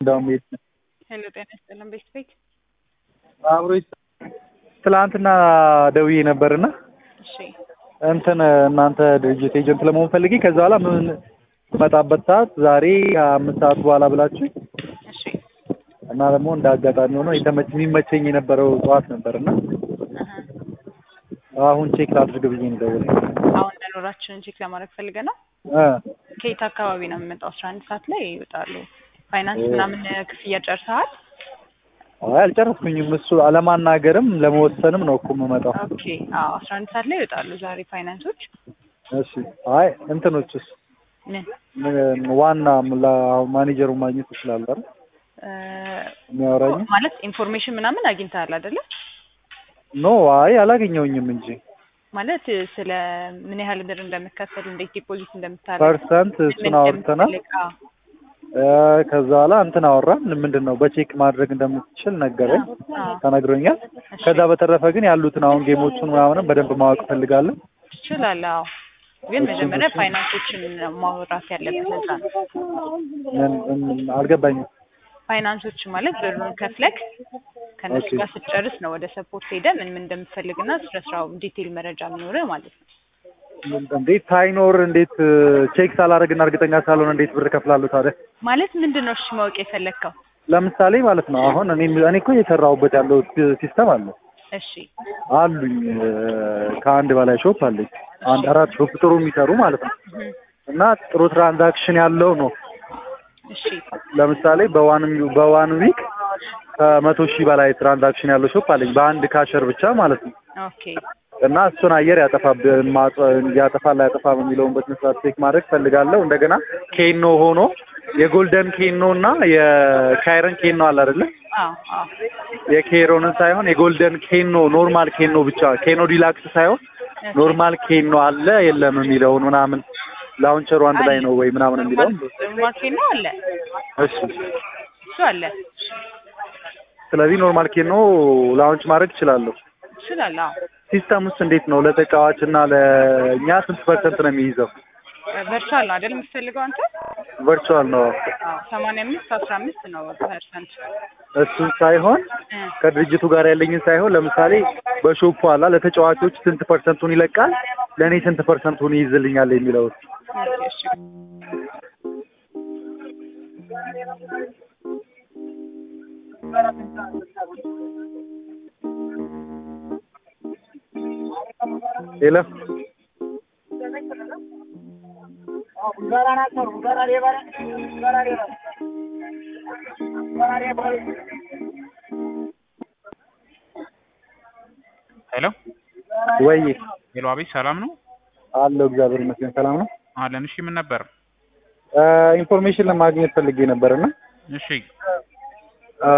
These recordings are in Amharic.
እንደውም ቤት ሄሎ ጤና ይስጥልን ቤት ቤት አብሮ ትላንትና ደውዬ ነበርና እሺ እንትን እናንተ ድርጅት ኤጀንት ለመሆን ፈልጌ ከዛ በኋላ ምን መጣበት ሰዓት ዛሬ አምስት ሰዓት በኋላ ብላችሁ እሺ እና ደግሞ እንደ አጋጣሚ ሆኖ የተመች የሚመቸኝ የነበረው ጠዋት ነበርና አሀ። አሁን ቼክ ላድርግ ብዬ ነው የደወልኩት። አሁን መኖራችንን ቼክ ለማድረግ ፈልገ ነው እ ከየት አካባቢ ነው የምመጣው አስራ አንድ ሰዓት ላይ ይወጣሉ ፋይናንስ ምናምን ክፍያ ጨርሰሃል አይ አልጨረስኩኝም። እሱ አለማናገርም ለመወሰንም ነው እኮ የምመጣው። ኦኬ አዎ አስራ አንድ ሰዓት ላይ ይወጣሉ ዛሬ ፋይናንሶች እሺ አይ እንትኖችስ ምን ምን ዋና ላ- ማኔጀሩን ማግኘት ይችላል አይደል? እ፣ የሚያወራኝ ማለት ኢንፎርሜሽን ምናምን አግኝተሃል አይደለ ኖ አይ አላገኘውኝም እንጂ ማለት ስለ ምን ያህል ብር እንደምከፈል እንዴት ዲፖዚት እንደምታደርግ ፐርሰንት እሱን አውርተናል። እ፣ ከዛ በኋላ እንትን አወራን። ምንድን ነው በቼክ ማድረግ እንደምትችል ነገረኝ፣ ተነግሮኛል። ከዛ በተረፈ ግን ያሉትን አሁን ጌሞቹን ምናምንም በደንብ ማወቅ እፈልጋለሁ። ትችላለህ። አዎ ግን መጀመሪያ ፋይናንሶችን ማውራት ያለብህ ለዛ ነው። ምን- ምን- አልገባኝም። ፋይናንሶች ማለት ብሩን ከፍለክ ከነሱ ኦኬ። ጋር ስትጨርስ ነው ወደ ሰፖርት ሄደ ምን ምን እንደምትፈልግና ስለ ስራው ዲቴል መረጃ የሚኖርህ ማለት ነው። እንዴት ሳይኖር እንዴት ቼክ ሳላደርግና እርግጠኛ ሳልሆን እንዴት ብር ከፍላለሁ ታዲያ? ማለት ምንድን ነው እሺ ማወቅ የፈለግከው? ለምሳሌ ማለት ነው አሁን እኔ እኔ እኮ እየሰራሁበት ያለው ሲስተም አለ እሺ አሉኝ እ፣ ከአንድ በላይ ሾፕ አለኝ። አንድ አራት ሾፕ ጥሩ የሚሰሩ ማለት ነው እህ፣ እና ጥሩ ትራንዛክሽን ያለው ነው። እሺ ለምሳሌ በዋን በዋን ዊክ ከመቶ ሺህ በላይ ትራንዛክሽን ያለው ሾፕ አለኝ በአንድ ካሸር ብቻ ማለት ነው። ኦኬ እና እሱን አየር ያጠፋብን ማጽ- ያጠፋል አያጠፋም የሚለውን በስነ ስርዓት ቼክ ማድረግ ፈልጋለሁ። እንደገና ኬኖ ሆኖ የጎልደን ኬኖ እና የካይረን ኬኖ አለ አይደለ? አዎ አዎ የኬሮንን ሳይሆን የጎልደን ኬኖ ኖርማል ኬኖ ብቻ ኬኖ ዲላክስ ሳይሆን ኖርማል ኬኖ አለ የለም የሚለውን ምናምን ላውንቸሩ አንድ ላይ ነው ወይ ምናምን የሚለውን ማርኬት ነው አለ እሺ። እሱ አለ ስለዚህ ኖርማል ኬኖ ላውንች ማድረግ እችላለሁ። ትችላለህ። አዎ ሲስተም ውስጥ እንዴት ነው ለተጫዋች እና ለእኛ ስንት ፐርሰንት ነው የሚይዘው? ቨርቹዋል ነው አይደል የምትፈልገው አንተ? ቨርቹዋል ነው አዎ ሰማንያ አምስት አስራ አምስት ነው ፐርሰንት እሱን ሳይሆን እ ከድርጅቱ ጋር ያለኝን ሳይሆን ለምሳሌ በሾፑ አላ ለተጫዋቾች ስንት ፐርሰንቱን ይለቃል፣ ለእኔ ስንት ፐርሰንቱን ይይዝልኛል የሚለው ኦኬ እሺ ሌላ ሄሎ ወይ ሄሎ፣ አቤት ሰላም ነው አለው እግዚአብሔር ይመስገን ሰላም ነው። አለን። እሺ ምን ነበር? እ፣ ኢንፎርሜሽን ለማግኘት ፈልጌ ነበርና እሺ እ፣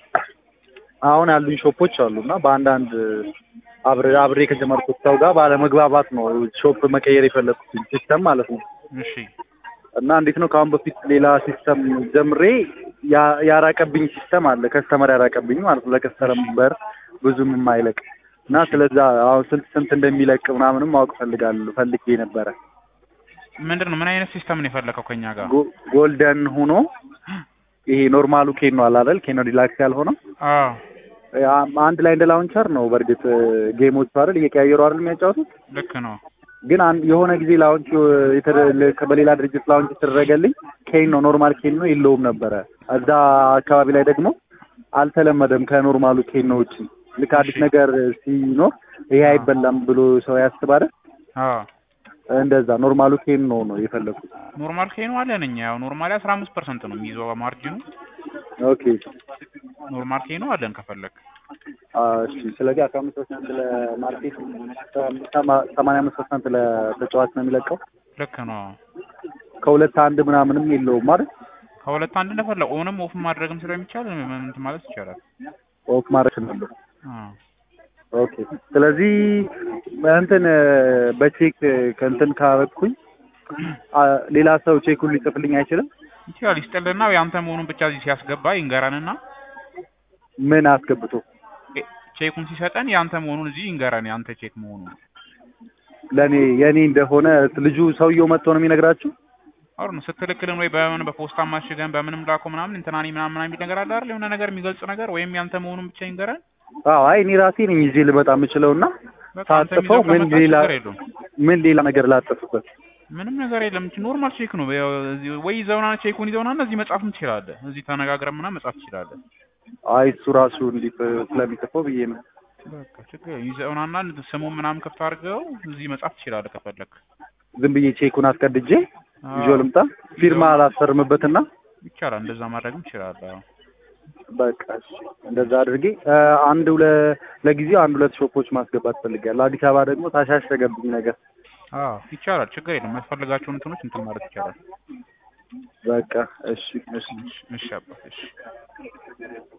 አሁን ያሉኝ ሾፖች አሉና በአንዳንድ አብሬ አብሬ ከጀመርኩት ሰው ጋር ባለመግባባት ነው ሾፕ መቀየር የፈለኩት ሲስተም ማለት ነው። እሺ እና እንዴት ነው ከአሁን በፊት ሌላ ሲስተም ጀምሬ ያ- ያራቀብኝ ሲስተም አለ ከስተመር ያራቀብኝ ማለት ነው ለከስተመር ብዙም የማይለቅ እና ስለዛ አሁን ስንት ስንት እንደሚለቅ ምናምንም ማወቅ ፈልጋለሁ ፈልጌ ነበረ ምንድን ነው ምን አይነት ሲስተም ነው የፈለከው ከኛ ጋር? ጎ- ጎልደን ሆኖ ይሄ ኖርማሉ ኬኖ አለ አይደል ኬኖ ዲላክስ ያልሆነው አዎ ያ- አንድ ላይ እንደ ላውንቸር ነው በእርግጥ ጌሞቹ አይደል እየቀያየሩ አይደል የሚያጫወቱት ልክ ነው። ግን አንድ የሆነ ጊዜ ላውንች የተደ- በሌላ ድርጅት ላውንች የተደረገልኝ ኬን ነው ኖርማል ኬን ነው የለውም ነበረ። እዛ አካባቢ ላይ ደግሞ አልተለመደም ከኖርማሉ ኬን ነው ውጪ። ልክ አዲስ ነገር ሲኖር ይሄ አይበላም ብሎ ሰው ያስባል። አዎ እንደዛ ኖርማሉ ኬን ነው ነው የፈለኩት። ኖርማል ኬኑ አለን እኛ ያው ኖርማሊ አስራ አምስት ፐርሰንት ነው የሚይዘው ማርጂኑ። ኦኬ ኖርማል ኬኑ አለን ከፈለግ አ፣ እሺ። ስለዚህ አስራ አምስት ፐርሰንት ለማርኬት ሰማ- ሰማንያ አምስት ፐርሰንት ለተጫዋች ነው የሚለቀው። ልክ ነው። ከሁለት አንድ ምናምንም የለውም ማለት ከሁለት አንድ እንደፈለግ ኦንም ኦፍ ማድረግም ስለሚቻል ምን እንትን ማለት ይቻላል። ኦፍ ማድረግ ነው። አዎ ኦኬ ስለዚህ እንትን በቼክ ከእንትን ካረግኩኝ አ፣ ሌላ ሰው ቼኩን ሊጽፍልኝ አይችልም? ይችላል ይስጥልና ያንተ መሆኑን ብቻ እዚህ ሲያስገባ ይንገረንና ምን አስገብቶ ቼ- ቼኩን ሲሰጠን ያንተ መሆኑን እዚህ ይንገረን ያንተ ቼክ መሆኑን ለእኔ የእኔ እንደሆነ ልጁ ሰውየው መጥቶ ነው የሚነግራችሁ? አሁን ነው ስትልክልን ወይ በምን በፖስታ ማሽገን በምንም ላኮ ምናምን እንትናኒ ምናምን ምናምን የሚል ነገር አለ አይደል? የሆነ ነገር የሚገልጽ ነገር ወይም ያንተ መሆኑን ብቻ ይንገረን። አዎ አይ እኔ ራሴ ነኝ ይዤ ልመጣ የምችለው እና በቃ አንተ ሳጥፈው የሚይዘው ምን ከመጣ ሌላ ችግር የለውም። ምን ሌላ ነገር ላጥፍበት? ምንም ነገር የለም። ኖርማል ቼክ ነው። ያው እዚህ ወይ ይዘውና ቼኩን ይዘውና እዚህ መጻፍም ትችላለህ። እዚህ ተነጋግረን ምናምን መጻፍ ትችላለህ። አይ እሱ ራሱ እንዲህ ስለሚጽፈው ብዬ ነው። በቃ ችግር የለም። ይዘውናና ስሙን ምናምን ከፍተህ አድርገው እዚህ መጻፍ ትችላለህ ከፈለክ። ዝም ብዬ ቼኩን አስቀድጄ አዎ፣ ይዤው ልምጣ ፊርማ አላስፈርምበትና ይቻላል። እንደዛ ማድረግም ትችላለህ። አዎ። በቃ እሺ፣ እንደዛ አድርጌ እ፣ አንድ ሁለ ለጊዜው አንድ ሁለት ሾፖች ማስገባት ፈልጋለሁ። አዲስ አበባ ደግሞ ታሻሸገብኝ ነገር። አዎ ይቻላል። ችግር የለም። የሚያስፈልጋቸውን እንትኖች እንትን ማለት ይቻላል። በቃ እሺ፣ እሺ። እሺ፣ እሺ አባት፣ እሺ